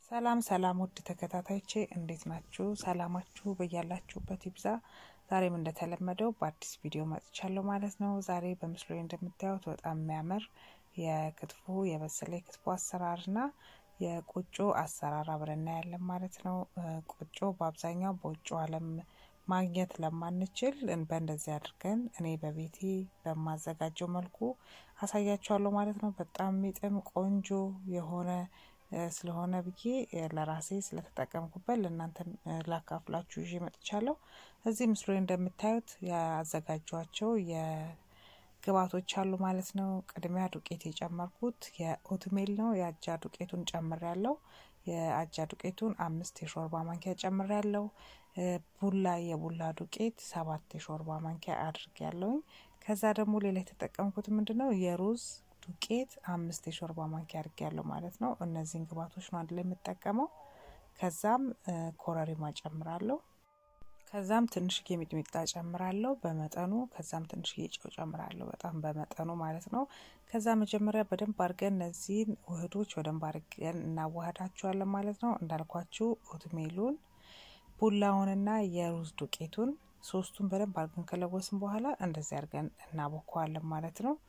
ሰላም ሰላም ውድ ተከታታዮቼ እንዴት ናችሁ? ሰላማችሁ በያላችሁበት ይብዛ። ዛሬም እንደተለመደው በአዲስ ቪዲዮ መጥቻለሁ ማለት ነው። ዛሬ በምስሉ ላይ እንደምታዩት በጣም የሚያምር የክትፎ የበሰለ የክትፎ አሰራርና የቆጮ አሰራር አብረን እናያለን ማለት ነው። ቆጮ በአብዛኛው በውጭ ዓለም ማግኘት ለማንችል በእንደዚህ አድርገን እኔ በቤቴ በማዘጋጀው መልኩ አሳያችኋለሁ ማለት ነው። በጣም የሚጥም ቆንጆ የሆነ ስለሆነ ብዬ ለራሴ ስለተጠቀምኩበት ለእናንተም ላካፍላችሁ ይዤ መጥቻለሁ። እዚህ ምስሉ ላይ እንደምታዩት ያዘጋጇቸው የግብአቶች አሉ ማለት ነው። ቅድሚያ ዱቄት የጨመርኩት የኦትሜል ነው። የአጃ ዱቄቱን ጨምር ያለው የአጃ ዱቄቱን አምስት የሾርባ ማንኪያ ጨምር ያለው ቡላ የቡላ ዱቄት ሰባት የሾርባ ማንኪያ አድርግ ያለውኝ። ከዛ ደግሞ ሌላ የተጠቀምኩት ምንድን ነው የሩዝ ዱቄት አምስት የሾርባ ማንኪያ አድርግ ያለው ማለት ነው። እነዚህን ግብአቶች ነው አንድ ላይ የምጠቀመው። ከዛም ኮረሪማ ጨምራለሁ። ከዛም ትንሽዬ ሚጥሚጣ ጨምራለሁ በመጠኑ። ከዛም ትንሽዬ ጨው ጨምራለሁ በጣም በመጠኑ ማለት ነው። ከዛ መጀመሪያ በደንብ አድርገን እነዚህን ውህዶች በደንብ አድርገን እናዋህዳቸዋለን ማለት ነው። እንዳልኳችሁ ኦትሜሉን ቡላውንና የሩዝ ዱቄቱን ሶስቱን በደንብ አድርገን ከለወስን በኋላ እንደዚህ አድርገን እናቦከዋለን ማለት ነው።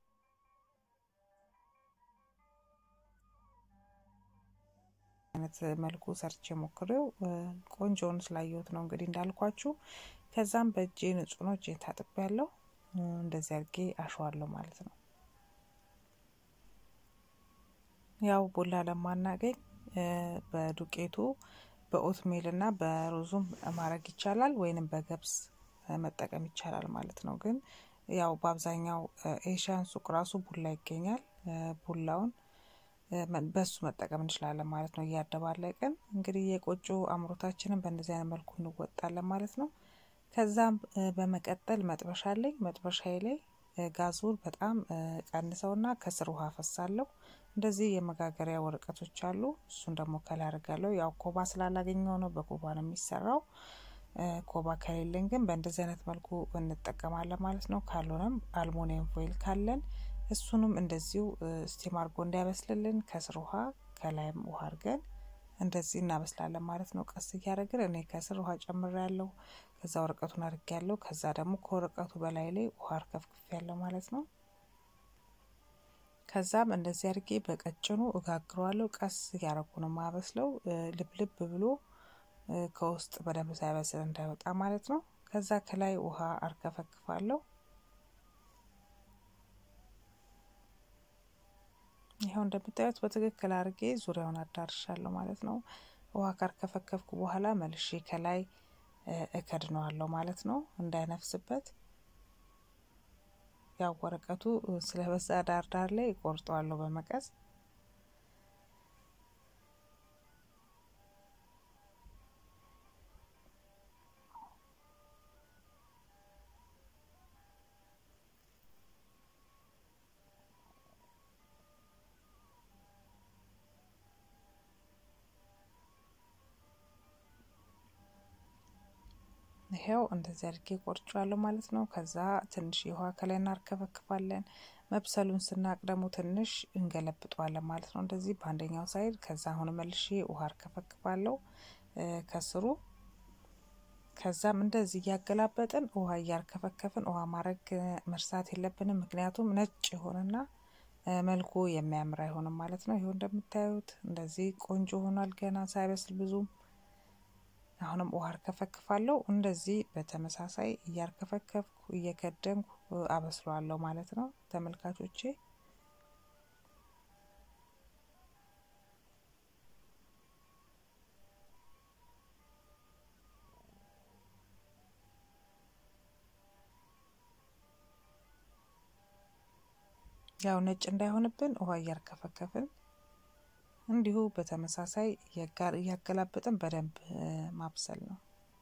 አይነት መልኩ ሰርቼ ሞክሬው ቆንጆውን ስላየሁት ነው እንግዲህ እንዳልኳችሁ። ከዛም በእጄ ንጹህ ነው፣ እጄን ታጥቤ ያለው እንደዚህ አድርጌ አሸዋለሁ ማለት ነው። ያው ቡላ ለማናገኝ በዱቄቱ በኦትሜል እና በሩዙም ማድረግ ይቻላል፣ ወይንም በገብስ መጠቀም ይቻላል ማለት ነው። ግን ያው በአብዛኛው ኤሽያን ሱቅ ራሱ ቡላ ይገኛል። ቡላውን በሱ መጠቀም እንችላለን ማለት ነው። እያደባለቅን እንግዲህ የቆጮ አምሮታችንን በእንደዚህ አይነት መልኩ እንወጣለን ማለት ነው። ከዛም በመቀጠል መጥበሻ አለኝ። መጥበሻዬ ላይ ጋዙን በጣም ቀንሰውና ከስር ውሃ ፈሳለሁ። እንደዚህ የመጋገሪያ ወረቀቶች አሉ። እሱን ደግሞ ከላይ አድርጋለሁ። ያው ኮባ ስላላገኘው ነው በኮባ ነው የሚሰራው። ኮባ ከሌለን ግን በእንደዚህ አይነት መልኩ እንጠቀማለን ማለት ነው። ካልሆነም አልሙኒየም ፎይል ካለን እሱንም እንደዚሁ ስቲም አድርጎ እንዲያበስልልን ከስር ውሃ ከላይም ውሃ አድርገን እንደዚህ እናበስላለን ማለት ነው። ቀስ እያደረግን እኔ ከስር ውሃ ጨምር ያለው ከዛ ወረቀቱን አድርግ ያለው ከዛ ደግሞ ከወረቀቱ በላይ ላይ ውሃ አርከፍክፍ ያለው ማለት ነው። ከዛም እንደዚህ አድርጌ በቀጭኑ እጋግረዋለሁ። ቀስ እያደረጉ ነው ማበስለው ልብልብ ብሎ ከውስጥ በደንብ ሳይበስል እንዳይወጣ ማለት ነው። ከዛ ከላይ ውሃ አርከፈክፋለሁ። ይኸው እንደምታዩት በትክክል አድርጌ ዙሪያውን አዳርሻለሁ ማለት ነው። ውሃ ካርከፈከፍኩ በኋላ መልሼ ከላይ እከድነዋለሁ ማለት ነው እንዳይነፍስበት። ያው ወረቀቱ ስለበዛ ዳር ዳር ላይ እቆርጠዋለሁ በመቀስ ይሄው እንደዚህ አድርጌ ቆርጫለሁ ማለት ነው። ከዛ ትንሽ የውሃ ከላይ እናርከፈክፋለን። መብሰሉን ስናቅ ደግሞ ትንሽ እንገለብጠዋለን ማለት ነው። እንደዚህ በአንደኛው ሳይድ። ከዛ አሁን መልሼ ውሃ አርከፈክፋለሁ ከስሩ። ከዛም እንደዚህ እያገላበጥን ውሃ እያርከፈከፍን ውሃ ማድረግ መርሳት የለብንም። ምክንያቱም ነጭ የሆነና መልኩ የሚያምር አይሆንም ማለት ነው። ይኸው እንደምታዩት እንደዚህ ቆንጆ ሆኗል ገና ሳይበስል ብዙም አሁንም ውሃ አርከፈክፋለሁ። እንደዚህ በተመሳሳይ እያርከፈከፍኩ እየከደንኩ አበስለዋለሁ ማለት ነው ተመልካቾቼ። ያው ነጭ እንዳይሆንብን ውሃ እያርከፈከፍን እንዲሁ በተመሳሳይ እያገላበጥን በደንብ ማብሰል ነው።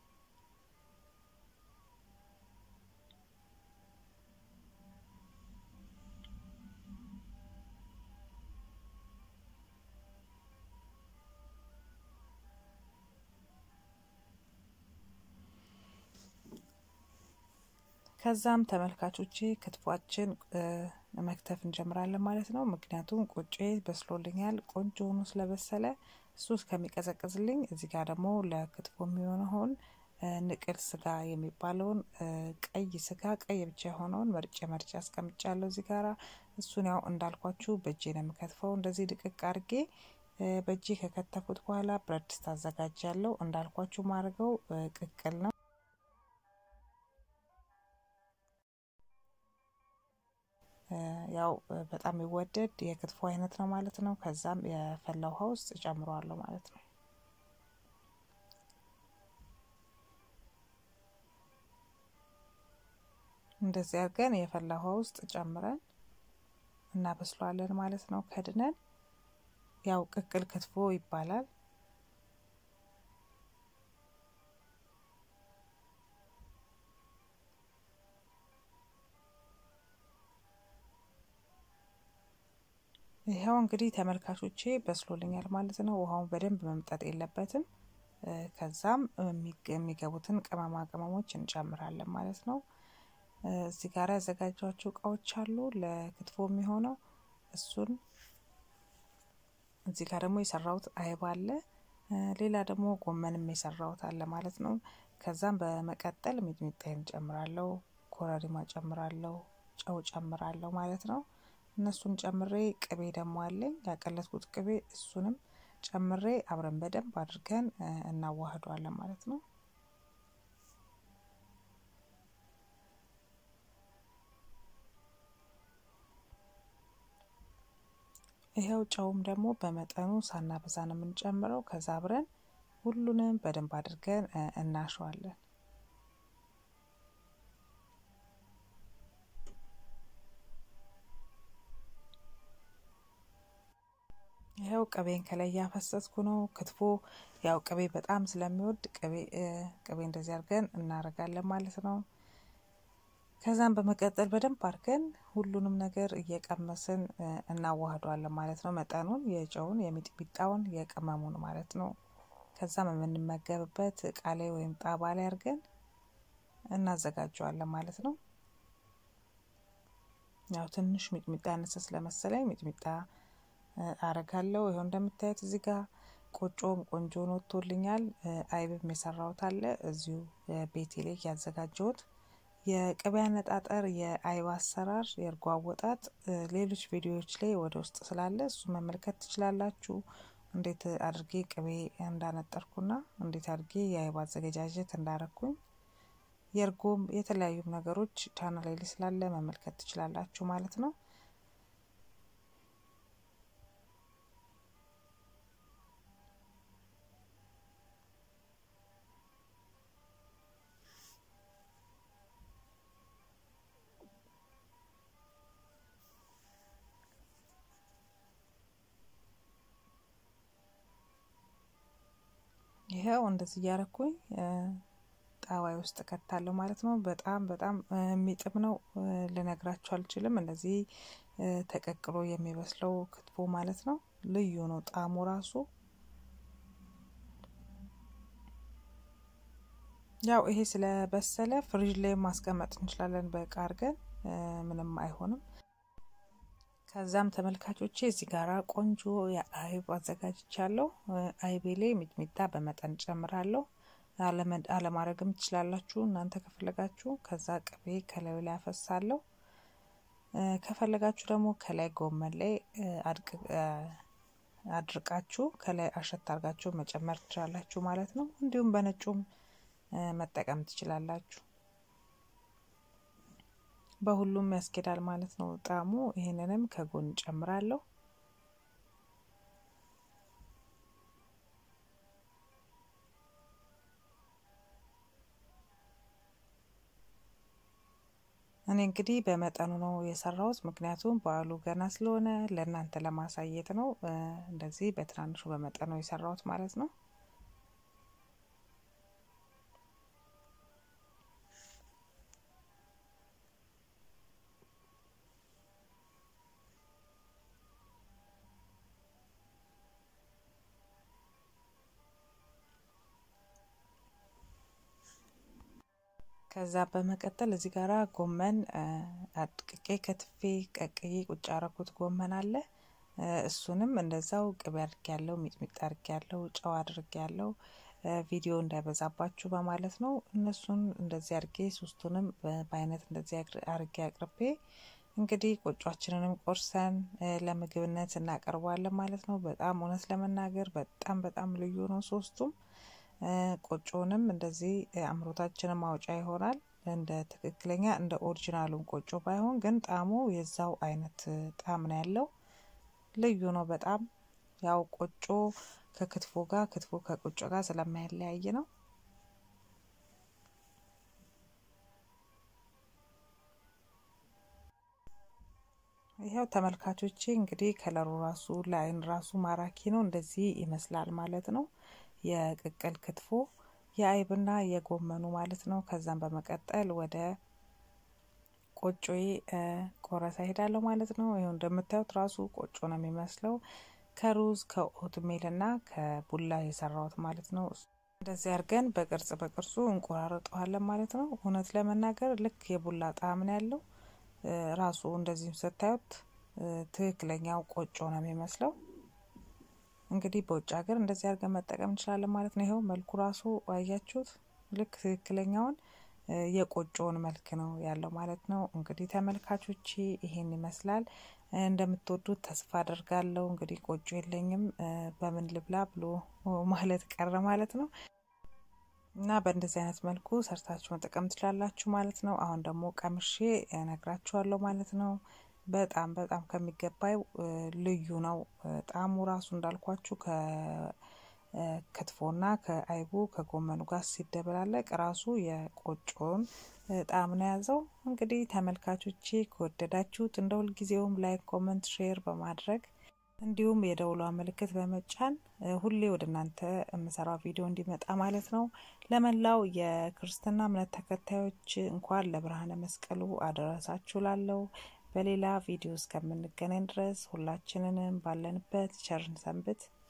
ከዛም ተመልካቾቼ ክትፏችን መክተፍ እንጀምራለን ማለት ነው። ምክንያቱም ቆጮ በስሎልኛል ቆንጆ ሆኖ ስለበሰለ እሱ እስከሚቀዘቅዝልኝ እዚህ ጋር ደግሞ ለክትፎ የሚሆነውን ንቅል ስጋ የሚባለውን ቀይ ስጋ ቀይ ብቻ የሆነውን መርጬ መርጬ አስቀምጫለሁ እዚህ ጋራ። እሱን ያው እንዳልኳችሁ በእጄ ነው የምከትፈው። እንደዚህ ድቅቅ አድርጌ በእጄ ከከተፉት በኋላ ብረት ድስት አዘጋጃለሁ። እንዳልኳችሁ ማድረገው ቅቅል ነው። ያው በጣም የሚወደድ የክትፎ አይነት ነው ማለት ነው። ከዛም የፈላ ውሃ ውስጥ እጨምረዋለሁ ማለት ነው። እንደዚህ አድርገን የፈላ ውሃ ውስጥ ጨምረን እናበስለዋለን ማለት ነው። ከድነን ያው ቅቅል ክትፎ ይባላል። ይኸው እንግዲህ ተመልካቾቼ በስሎልኛል ማለት ነው። ውሃውን በደንብ መምጠጥ የለበትም። ከዛም የሚገቡትን ቅመማ ቅመሞች እንጨምራለን ማለት ነው። እዚህ ጋር ያዘጋጇቸው እቃዎች አሉ ለክትፎ የሚሆነው እሱን እዚህ ጋር ደግሞ የሰራሁት አይብ አለ። ሌላ ደግሞ ጎመንም የሰራሁት አለ ማለት ነው። ከዛም በመቀጠል ሚጥሚጣዬን ጨምራለሁ፣ ኮረሪማ ጨምራለሁ፣ ጨው ጨምራለሁ ማለት ነው። እነሱን ጨምሬ ቅቤ ደግሞ አለኝ ያቀለጥኩት ቅቤ እሱንም ጨምሬ አብረን በደንብ አድርገን እናዋህዷለን ማለት ነው። ይኸው ጨውም ደግሞ በመጠኑ ሳናበዛ ነው የምንጨምረው። ከዛ አብረን ሁሉንም በደንብ አድርገን እናሸዋለን። ይኸው ቅቤን ከላይ እያፈሰስኩ ነው። ክትፎ ያው ቅቤ በጣም ስለሚወድ ቅቤ ቅቤ እንደዚህ አድርገን እናደርጋለን ማለት ነው። ከዛም በመቀጠል በደንብ አድርገን ሁሉንም ነገር እየቀመስን እናዋህዷለን ማለት ነው። መጠኑን የጨውን፣ የሚጥሚጣውን፣ የቅመሙን ማለት ነው። ከዛም የምንመገብበት እቃ ላይ ወይም ጣባ ላይ አድርገን እናዘጋጀዋለን ማለት ነው። ያው ትንሽ ሚጥሚጣ ያነሰ ስለመሰለኝ ሚጥሚጣ አረጋለሁ። ይኸው እንደምታዩት እዚህ ጋር ቆጮም ቆንጆን ወጥቶልኛል። አይብም የሰራሁት አለ እዚሁ ቤቴ ላይ ያዘጋጀሁት የቅቤ አነጣጠር፣ የአይብ አሰራር፣ የእርጎ አወጣጥ ሌሎች ቪዲዮዎች ላይ ወደ ውስጥ ስላለ እሱ መመልከት ትችላላችሁ። እንዴት አድርጌ ቅቤ እንዳነጠርኩና እንዴት አድርጌ የአይብ አዘገጃጀት እንዳረኩኝ የእርጎም የተለያዩ ነገሮች ቻናል ላይ ስላለ መመልከት ትችላላችሁ ማለት ነው። ይኸው እንደዚህ እያረኩኝ ጣዋይ ውስጥ ከታለሁ ማለት ነው። በጣም በጣም የሚጥም ነው፣ ልነግራችሁ አልችልም። እንደዚህ ተቀቅሎ የሚበስለው ክትፎ ማለት ነው። ልዩ ነው ጣዕሙ ራሱ። ያው ይሄ ስለበሰለ ፍሪጅ ላይ ማስቀመጥ እንችላለን በእቃ አድርገን ምንም አይሆንም። ከዛም ተመልካቾቼ እዚህ ጋራ ቆንጆ የአይብ አዘጋጅቻለሁ። አይቤ ላይ ሚጥሚጣ በመጠን ጨምራለሁ። አለማድረግም ትችላላችሁ እናንተ ከፈለጋችሁ። ከዛ ቅቤ ከላዩ ላይ አፈሳለሁ። ከፈለጋችሁ ደግሞ ከላይ ጎመን ላይ አድርቃችሁ ከላይ አሸት አድርጋችሁ መጨመር ትችላላችሁ ማለት ነው። እንዲሁም በነጩም መጠቀም ትችላላችሁ። በሁሉም ያስኬዳል ማለት ነው ጣዕሙ። ይህንንም ከጎን ጨምራለሁ። እኔ እንግዲህ በመጠኑ ነው የሰራሁት፣ ምክንያቱም በዓሉ ገና ስለሆነ ለእናንተ ለማሳየት ነው። እንደዚህ በትናንሹ በመጠኑ የሰራሁት ማለት ነው። ከዛ በመቀጠል እዚህ ጋራ ጎመን አድቅቄ ከትፌ ቀቅዬ ቁጭ ያረኩት ጎመን አለ። እሱንም እንደዛው ቅቤ አድርጌ ያለው ሚጥሚጣ አድርጌ ያለው ጨው አድርጌ ያለው ቪዲዮ እንዳይበዛባችሁ በማለት ነው። እነሱን እንደዚህ አድርጌ ሶስቱንም በአይነት እንደዚህ አድርጌ አቅርቤ እንግዲህ ቆጯችንንም ቆርሰን ለምግብነት እናቀርበዋለን ማለት ነው። በጣም እውነት ለመናገር በጣም በጣም ልዩ ነው። ሶስቱም ቆጮንም እንደዚህ አምሮታችንን ማውጫ ይሆናል። እንደ ትክክለኛ እንደ ኦሪጂናሉም ቆጮ ባይሆን ግን ጣዕሙ የዛው አይነት ጣዕም ነው ያለው። ልዩ ነው በጣም ያው ቆጮ ከክትፎ ጋር ክትፎ ከቆጮ ጋር ስለማይለያይ ነው። ይኸው ተመልካቾቼ እንግዲህ ከለሩ ራሱ ለአይን ራሱ ማራኪ ነው። እንደዚህ ይመስላል ማለት ነው። የቅቅል ክትፎ የአይብና የጎመኑ ማለት ነው። ከዛም በመቀጠል ወደ ቆጮዬ ቆረሳ ሄዳለሁ ማለት ነው። ይኸው እንደምታዩት ራሱ ቆጮ ነው የሚመስለው ከሩዝ ከኦትሜል እና ከቡላ የሰራሁት ማለት ነው። እንደዚህ አድርገን በቅርጽ በቅርጹ እንቆራረጠዋለን ማለት ነው። እውነት ለመናገር ልክ የቡላ ጣዕም ነው ያለው። ራሱ እንደዚህም ስታዩት ትክክለኛው ቆጮ ነው የሚመስለው። እንግዲህ በውጭ ሀገር እንደዚህ አድርገን መጠቀም እንችላለን ማለት ነው። ይኸው መልኩ ራሱ አያችሁት፣ ልክ ትክክለኛውን የቆጮውን መልክ ነው ያለው ማለት ነው። እንግዲህ ተመልካቾቼ ይሄን ይመስላል። እንደምትወዱት ተስፋ አደርጋለሁ። እንግዲህ ቆጮ የለኝም በምን ልብላ ብሎ ማለት ቀረ ማለት ነው። እና በእንደዚህ አይነት መልኩ ሰርታችሁ መጠቀም ትችላላችሁ ማለት ነው። አሁን ደግሞ ቀምሼ እነግራችኋለሁ ማለት ነው። በጣም በጣም ከሚገባው ልዩ ነው ጣዕሙ ራሱ እንዳልኳችሁ ከክትፎና ከአይቡ ከጎመኑ ጋር ሲደበላለቅ ራሱ የቆጮውን ጣዕም ነው የያዘው። እንግዲህ ተመልካቾቼ ከወደዳችሁት እንደ ሁልጊዜውም ላይክ፣ ኮመንት፣ ሼር በማድረግ እንዲሁም የደውሏ ምልክት በመጫን ሁሌ ወደ እናንተ የምሰራው ቪዲዮ እንዲመጣ ማለት ነው። ለመላው የክርስትና እምነት ተከታዮች እንኳን ለብርሃነ መስቀሉ አደረሳችሁ ላለው በሌላ ቪዲዮ እስከምንገናኝ ድረስ ሁላችንንም ባለንበት ቸርን ሰንብት።